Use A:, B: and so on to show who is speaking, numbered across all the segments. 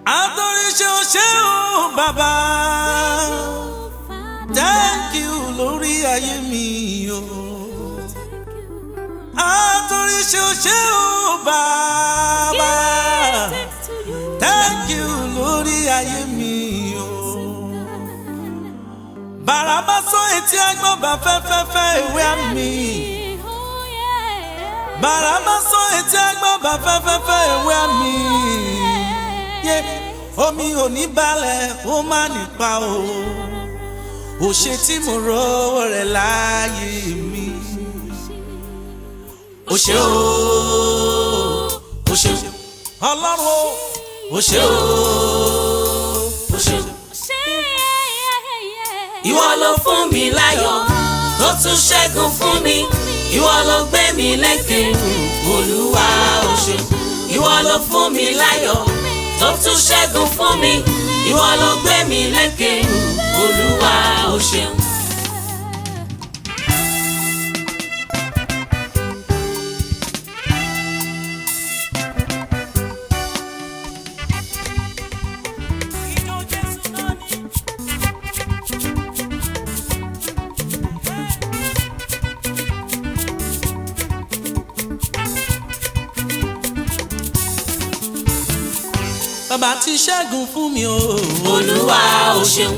A: àtòríṣe ṣe ó bàbá thank you lórí ayé mi o àtòríṣe ṣe ó bàbá thank you lórí ayé mi o bàràbá sọ etí agbọ́n bá fẹ́fẹ́fẹ́ ìwé àmì bàràbá sọ etí agbọ́n bá fẹ́fẹ́fẹ́ ìwé àmì yé omi ò ní balẹ̀ ó má nípa o ò ṣe tí mo rówó rẹ̀ láàyè mi ó ṣe o ó ṣe ọlọ́run o ó ṣe o ó ṣe o
B: ìwọ ló fún mi láyọ̀ tó tún ṣẹ́gun fún mi ìwọ ló gbé mi lékè olúwa ó ṣé ìwọ ló fún mi láyọ̀ tó tún ṣẹ́gun fún mi ìwọ ló gbé mi lékè olúwa ó ṣé.
A: bàbá ti ṣẹ́gun fún mi o
B: olúwa ó ṣeun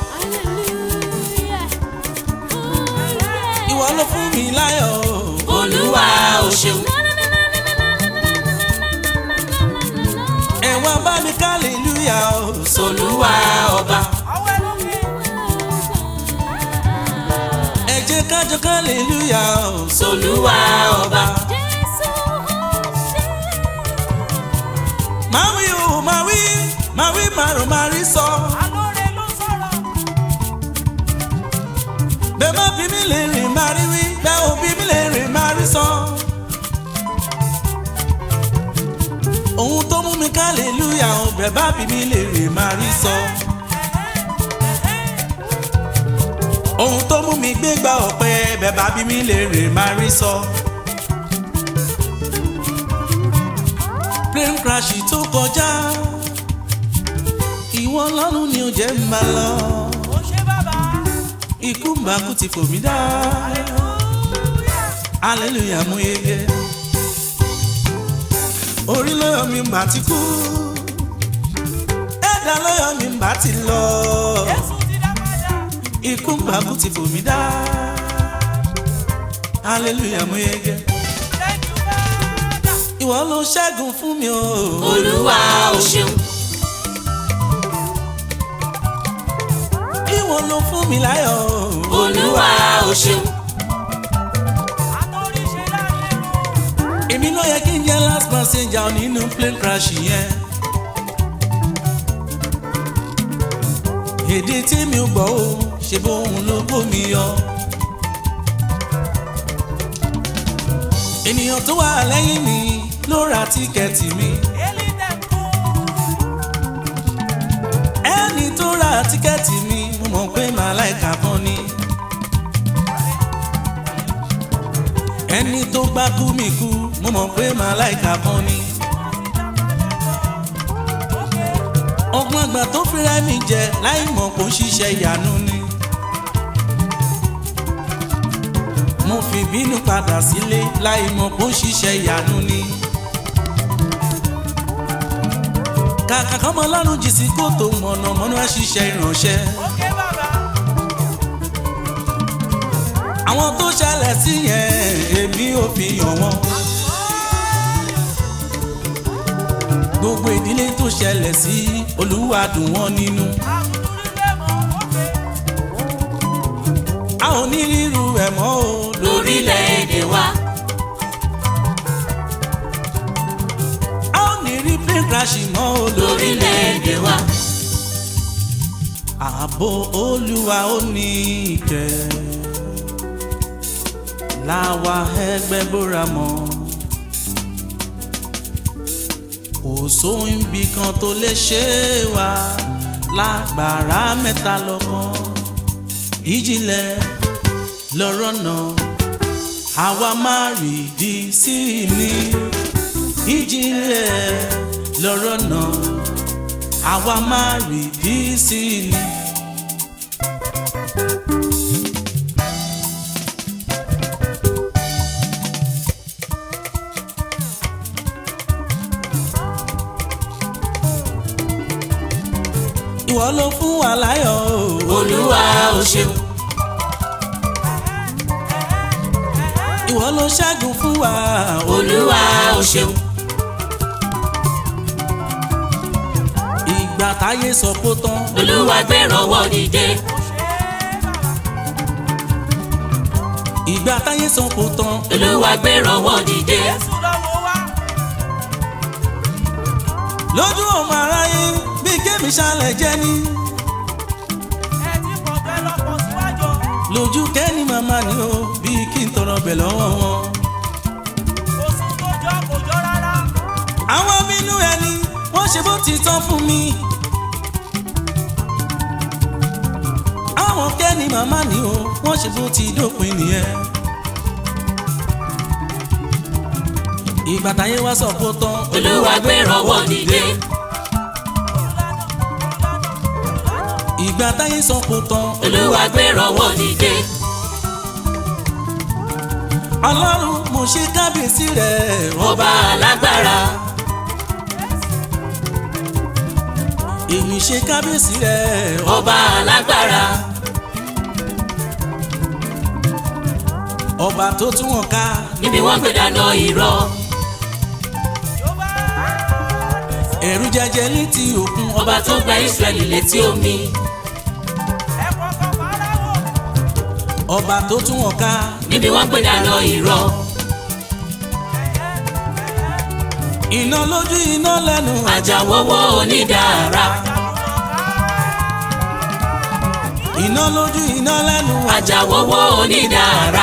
A: ìwọ ló fún mi láyọ̀ o.
B: olúwa ó ṣeun
A: ẹ wá bá mi kálílúyà o.
B: olúwa ọba
A: ẹ jẹ́ kájọ kálílúyà o.
B: olúwa ọba
A: máa wí o máa wí máa wí màrún máa rí sọ. bẹ́ẹ̀ má bí mi lè rìn máa rí wí bẹ́ẹ̀ ò bí mi lè rìn máa rí sọ. ohun tó mú mi kálílúyà o bẹ́ẹ̀ bá bí mi lè rìn máa rí sọ. ohun tó mú mi gbégbá ọ̀pẹ bẹ́ẹ̀ bá bí mi lè rìn máa rí sọ. plane crash tó kọjá ìwọ lọ́rùn ni ó jẹ́ ń bá lọ ikú mbàkú ti fò mí dá hallelujah mú yege orí lọ́yọ̀ mi mbà ti kú ẹ̀dá lọ́yọ̀ mi mbà ti lọ ikú mbàkú ti fò mí dá hallelujah mú yege ìwọ ló ṣẹ́gun fún mi o.
B: olúwa ó ṣeun
A: ìwọ ló fún mi láyọ̀ o.
B: olúwa ó ṣeun
A: èmi ló yẹ kí n jẹ́ last passenger nínú plane crash yẹn. èdè tí mi ò gbọ́ o ṣe bóun ló bómi yọ. ènìyàn tó wà lẹ́yìn mi ló ra tíkẹ́ẹ̀tì mi. ẹni tó ra tíkẹ́ẹ̀tì mi mo mọ̀ pé màláìka kan ni. ẹni tó gbá kú mi kú mo mọ̀ pé màláìka kan ni. ọgbọ́n àgbà tó fira mi jẹ láì mọ̀ kó ń ṣiṣẹ́ ìyanu ni. mo fi bínú padà sílé láì mọ̀ kó ń ṣiṣẹ́ ìyanu ni. kàkà kọ́mọ lọ́rùn jì sí kòtò mọ̀nàmọ́ná ṣiṣẹ́ ìránṣẹ́. àwọn tó ṣẹlẹ̀ sí yẹn èmi ò fi hàn wọ́n. gbogbo ìdílé tó ṣẹlẹ̀ sí olúwa dùn wọ́n nínú. a ò ní ríru ẹ̀ mọ́ o
B: lórílẹ̀‐èdè wa
A: a ò ní rí plane crash mọ́ o
B: lórílẹ̀‐èdè wa
A: ààbò olúwa ó ní ìkẹ́ láwa ẹgbẹ́ bóra mọ́ kò sóhun ibì kan tó lè ṣe wá lágbára mẹ́ta lọ́kàn ìjìnlẹ̀ lọ́rọ̀ náà àwa máa rìdí sí ni ìjìnlẹ̀ lọ́rọ̀ náà àwa máa rí bí sí i. ìwọ ló fún wa láyọ̀ o.
B: olúwa o ṣeun
A: ìwọ ló ṣẹ́gun fún wa o.
B: olúwa o ṣeun
A: ìgbà táyé sọ kó tán.
B: olúwa gbẹ̀rọ̀wọ́ dìde
A: ìgbà táyé sọ kó tán.
B: olúwa gbẹ̀rọ̀wọ́ dìde
A: lójú ọmọ aráyé bí kémi ṣalẹ̀ jẹ́ ní. lójú kẹ́ni màmá ni o bí kí n tọrọ bẹ̀ lọ́wọ́ wọn. àwọn bínú ẹni wọ́n ṣe bó ti tán fún mi. àwọn kẹ́ni màmá ni o wọ́n ṣe bó ti dópin nìyẹn. ìgbà táyé wá sọ kó tán.
B: olúwa gbẹ̀rọ̀wọ́ dìde
A: ìgbà táyé sọ kó tán.
B: olúwa gbẹ̀rọ̀wọ́ dìde
A: ọlọ́run mo ṣe kábíyèsí rẹ̀
B: ọba alágbára
A: èmi ṣe kábíyèsí rẹ̀
B: ọba alágbára
A: ọba tó tún wọn ká
B: níbi wọ́n gbé dáná irọ́
A: ẹ̀rù jẹjẹ létí òkun
B: ọba tó gba Ísírẹ́lì létí omi
A: ọba tó tún wọn ká
B: níbi wọ́n gbé dáná irọ́
A: iná lójú iná lẹ́nu
B: àjàwọ́wọ́ onídàára
A: iná lójú iná lẹ́nu
B: àjàwọ́wọ́ onídàára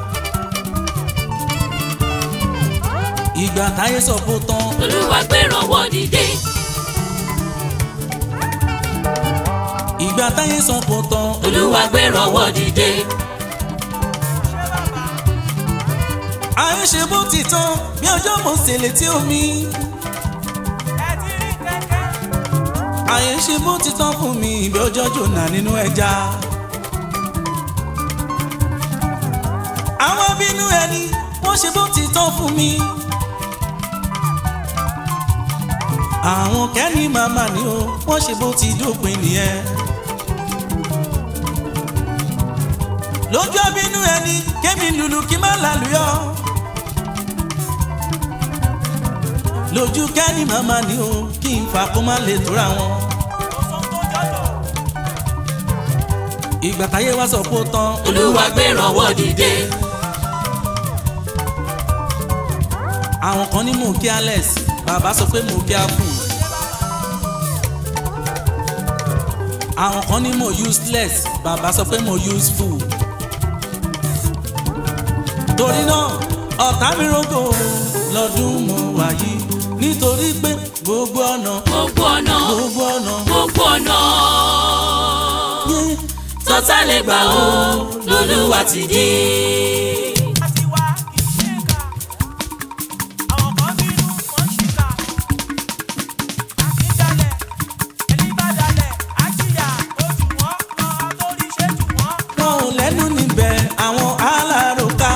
A: ìgbà táyé sọ kó tán
B: olúwa gbẹ̀rọ̀wọ́ dìde
A: ìgbà táyé sọ kó tán
B: olúwa gbẹ̀rọ̀wọ́ dìde
A: ayé ṣe bó ti tán bí ọjọ́ mo ṣe létí omi ayé ṣe bó ti tán fún mi bí ọjọ́ jòna nínú ẹja àwọn bínú ẹni wọ́n ṣe bó ti tán fún mi àwọn kẹ́ni màmá ni ó wọ́n ṣe bó ti dópin nìyẹn lójú abínú ẹni kémi lùlù kí má lálùyọ. lójú kẹ́ni màmá ni o kí n fa kó má lè tóra wọn. ìgbà táyé wá sọ kó tán
B: olúwa gbẹ̀rọ̀wọ́ dìde
A: àwọn kan ní mò ń kí alex bàbá sọ pé mò ń kí apple. àwọn kan ní mò useless bàbá sọ pé mò useful. torí náà ọ̀tá mi rògbò lọ́dún mo wà yìí nítorí pé gbogbo ọ̀nà
B: gbogbo ọ̀nà
A: gbogbo ọ̀nà
B: gbogbo ọ̀nà
A: yé
B: tọ́tà lè gbà ó lolúwa ti dé.
A: wọn ò lẹ́nu níbẹ̀ àwọn aláròká.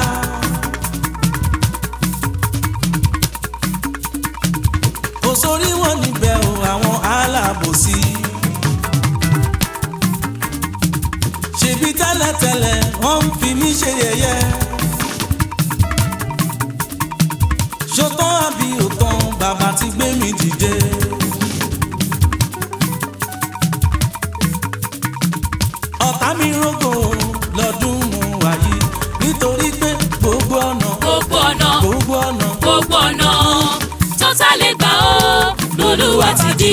A: kò sórí wọn níbẹ̀ o àwọn alábòsí. ṣebí tẹ́lẹ̀tẹ́lẹ̀ wọ́n ń fi mí ṣe yẹ̀yẹ́. ṣótán àbí òtán bàbá ti gbé mi dìde. ọ̀tá mi rógò lọ́dún mo wà yìí nítorí pé gbogbo ọ̀nà
B: gbogbo ọ̀nà
A: gbogbo ọ̀nà
B: gbogbo ọ̀nà tọ́tà lè gbà ó lolúwa ti dé.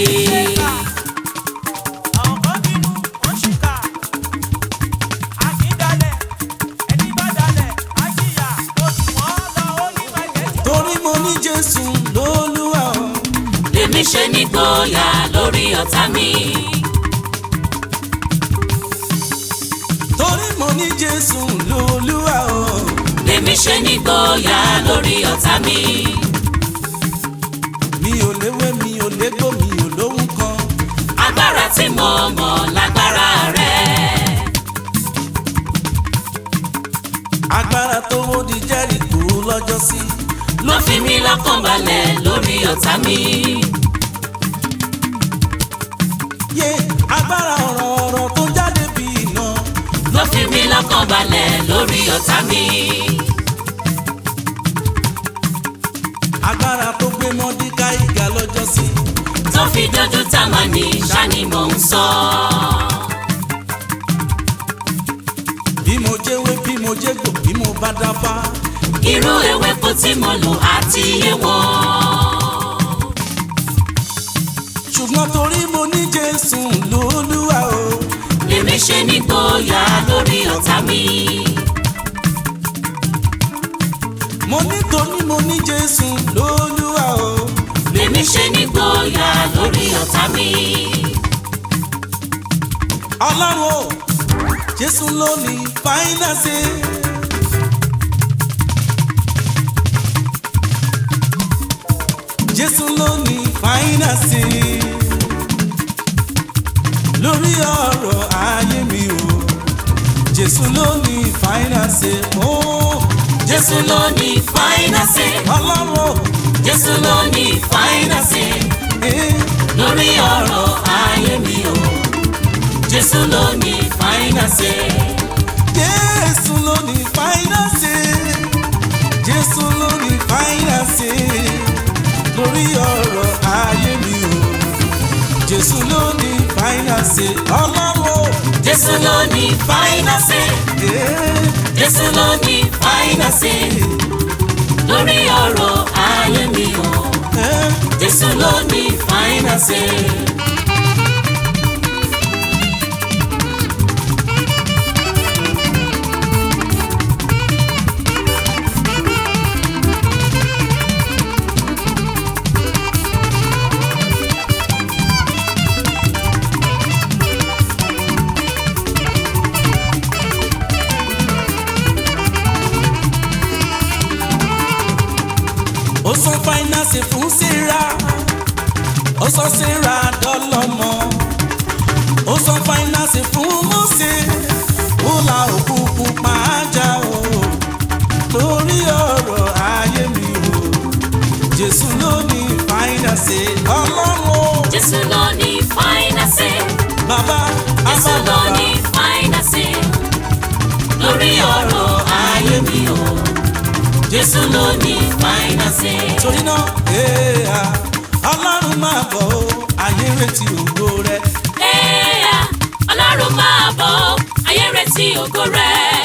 A: torí mo ní Jésù lólúwa o.
B: lèmi ṣe nígboyà lórí ọ̀tá mi.
A: torí mo ní Jésù lólúwa o.
B: lèmi ṣe nígboyà lórí ọ̀tá mi.
A: mi ò léwé mi ò légbò mi ò lóhùn kan
B: tí mo mọ̀ lágbára rẹ̀.
A: agbára tó wó di Jẹ́ríkò lọ́jọ́ sí.
B: ló fi mí lọ́kàn balẹ̀ lórí ọ̀tá mi.
A: yé agbára ọ̀rọ̀ ọ̀rọ̀ tó jáde bí iná.
B: ló fi mí lọ́kàn balẹ̀ lórí ọ̀tá mi.
A: agbára tó gbé Mọ́díkáì ga lọ́jọ́ sí.
B: tó fi dojú Támánì ṣáni mò ń sọ.
A: bí mo jẹ́wé bí mo jẹ́gbò bí mo bá dáfá.
B: irú ewéko tí mo lò àti iye wọn.
A: ṣùgbọ́n torí mo ní Jésù lólúwa o.
B: lèmi ṣe nígboyà lórí ọ̀tá mi.
A: mo ní torí mo ní Jésù lólúwa o.
B: lèmi ṣe nígboyà lórí ọ̀tá mi.
A: ọlọ́run o Jésù ló ní fáínàsì. Jésù ló ní fáínàsì. lórí ọ̀rọ̀ ayé mi o Jésù ló ní fáínàsì. o
B: Jésù ló ní fáínàsì.
A: ọlọ́run o
B: Jésù ló ní fáínàsì.
A: eh,
B: lórí ọ̀rọ̀ ayé mi o. Jésù ló ní fáínàsì.
A: Jésù ló ní fáínàsì. Jésù ló ní fáínàsì. lórí ọ̀rọ̀ ayé mi o Jésù ló ní fáínàsì. ọlọ́run o.
B: Jésù ló ní fáínàsì.
A: eh,
B: Jésù ló ní fáínàsì. lórí ọ̀rọ̀ ayé mi o.
A: eh.
B: Jésù ló ní fáínàsì.
A: ó san fáínàsì fún síra ó sọ síra dọ́lọ́mọ ó san fáínàsì fún Mósè ó la òkú pupa já o lórí ọ̀rọ̀ ayé mi o Jésù ló ní fáínàsì ọlọ́run o
B: Jésù ló ní fáínàsì.
A: bàbá
B: Jésù ló
A: abábàbà
B: ní fáínàsì. lórí ọ̀rọ̀ ayé mi o. Jésù ló ní fáínàsì.
A: torí náà èèyà ọlọ́run máa bọ̀ o ayé retí ògo rẹ.
B: Ẹ̀yà Ọlọ́run máa bọ̀ ayé retí ògo rẹ̀.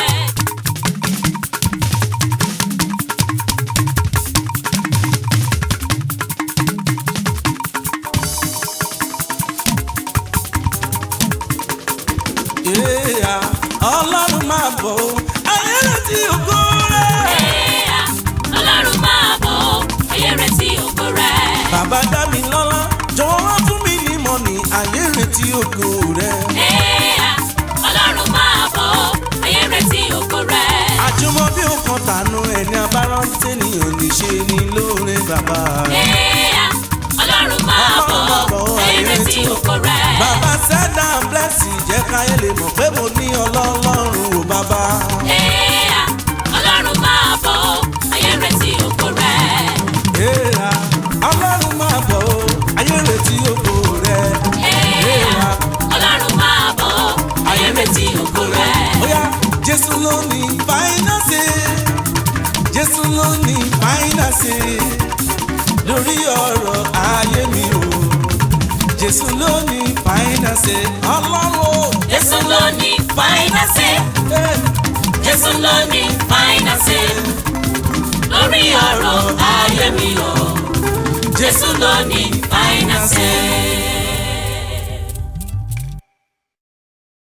A: Èèyà ọlọ́run máa bọ̀ o ayé retí ògo rẹ.
B: Ẹ̀yà Ọlọ́run máa bọ̀ ayé retí ògo rẹ̀.
A: bàbá dá mi lọ́lá jọ̀wọ́ wá fún mi ní mọ́nì ayé retí ògo rẹ.
B: Ẹ̀yà Ọlọ́run máa bọ̀ ayé retí ògo rẹ̀.
A: àjùmọ̀ bí ó kan tànú ẹni abárántí ni ò ní ṣe ni lóore bàbá.
B: Ẹ̀yà Ọlọ́run máa bọ̀ ayé retí ògo rẹ̀.
A: bàbá sẹ́dá blẹ́sì jẹ́ káyé lè mọ̀ pé mo ní ọlọ́run ò bàbá.
B: Ẹ̀yà Ọlọ́run máa bọ̀ ayé retí ògo rẹ̀.
A: Èèyà ọlọ́run máa bọ̀ o ayé retí ògo rẹ.
B: Ẹ̀yà Ọlọ́run máa bọ̀ ayé retí ògo rẹ̀.
A: Oya Jésù ló ní fáínàsì Jésù ló ní fáínàsì lórí ọ̀rọ̀ ayé mi o Jésù ló ní fáínàsì ọlọ́run o.
B: Jésù ló ní fáínàsì.
A: Eh,
B: Jésù ló ní fáínàsì. lórí ọ̀rọ̀ ayé mi o. Jésù ló ní fáínàsì.